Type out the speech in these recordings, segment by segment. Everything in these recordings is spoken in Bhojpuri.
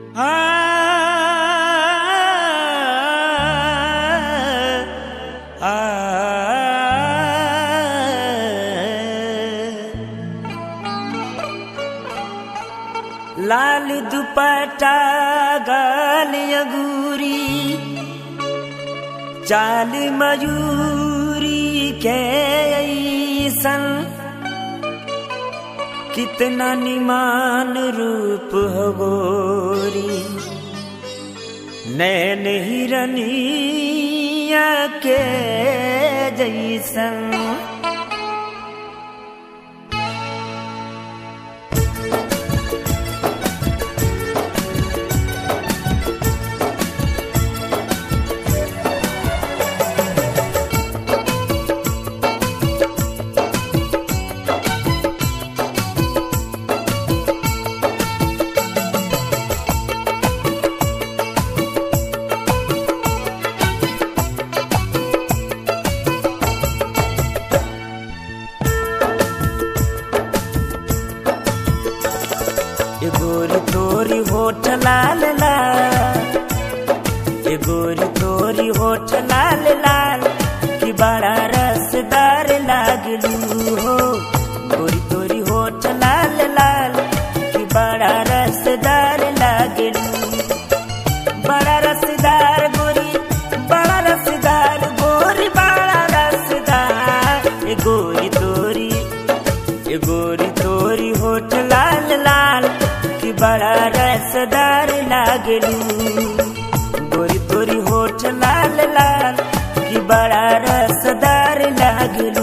लाल दुपट्टा गाल अगूरी चाल मयूरी के ऐसन कितना निमान रूप हो गोरी नैन हिरनिया के जैसन ए गोरी तोरी होठ लाल लाल ए गोरी तोरी होठ लाल लाल कि बड़ा रसदार लागलू हो गोरी तोरी होठ लाल लाल कि बड़ा रसदार लागलू बड़ा रसदार गोरी बड़ा रसदार गोरी बड़ा रसदार ए गोरी तोरी ए गोरी तोरी होठ लाल लाल कि बड़ा रसदार लागलू गोरी तोरी होठ लाल लाल कि बड़ा रसदार लागलू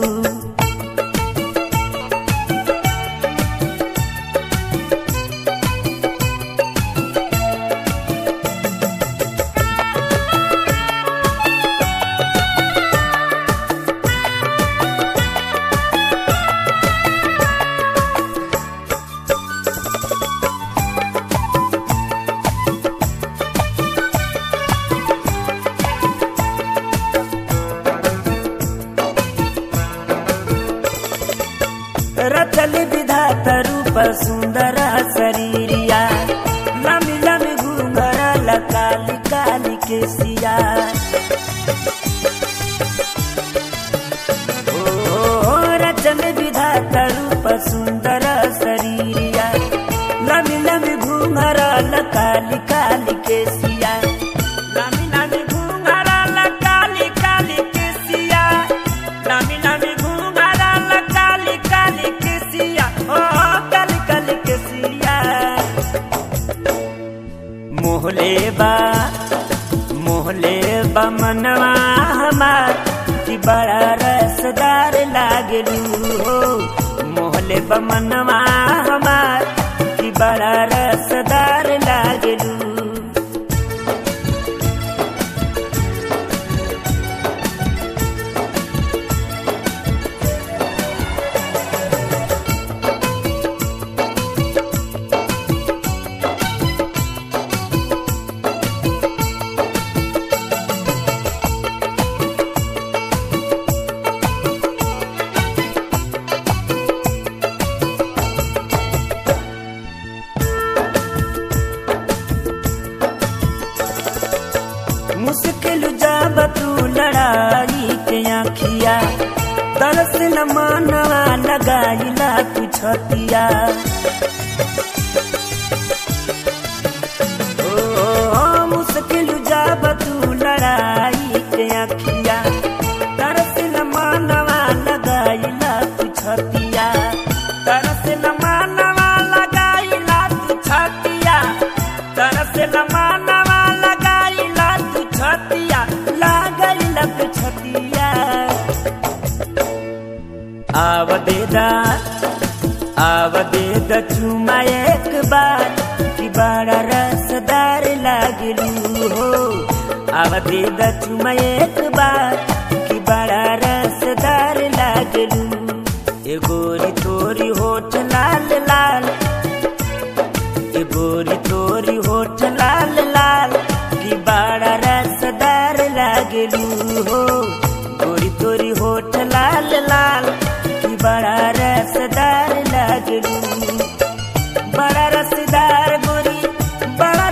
रचल विधाता रूप सुंदर शरीरिया लमी लमी घूंघर काली काली के सिया ओ रचल विधाता रूप सुंदर शरीरिया लमी लमी घूंघर काली काली के सिया लमी लमी घूंघर काली काली के सिया लमी लमी घूंघर काली काली के सिया ओ काली काली के सिया मोहले बा मोहले बा मनवा हमार कि बड़ा रसदार लागलू हो मोहले बा मनवा हमार कि बड़ा रसदार लागलू मुश्किल जब तू लड़ाई के आखिया तरस न मानवा लगाइला तू छतिया ओ मुश्किल जब तू लड़ाई के आखिया तरस न मानवा लगाइला तू छतिया तरस न मानवा लगाइला तू छतिया तरस न मानवा लगाइला तू छतिया लगाइला तू छतिया आव देदा आव देदा चुमा एक बार कि बड़ा रसदार लागलू हो आव देदा चुमा एक बार कि बड़ा रसदार लागलू ए गोरी तोरी होठ लाल लाल ए गोरी तोरी होठ लाल लाल कि बड़ा रसदार लागलू हो गोरी तोरी होठ लाल लाल कि बड़ा रसदार लागलू बड़ा रसदार गोरी बड़ा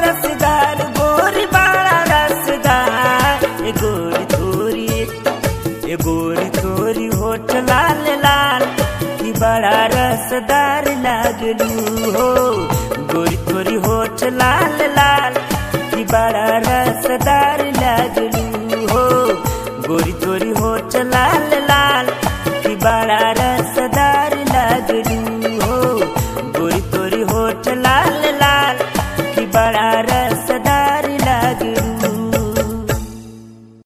गोरी तोरी होठ लाल लाल कि बड़ा रसदार लागलू हो गोरी तोरी होठ लाल लाल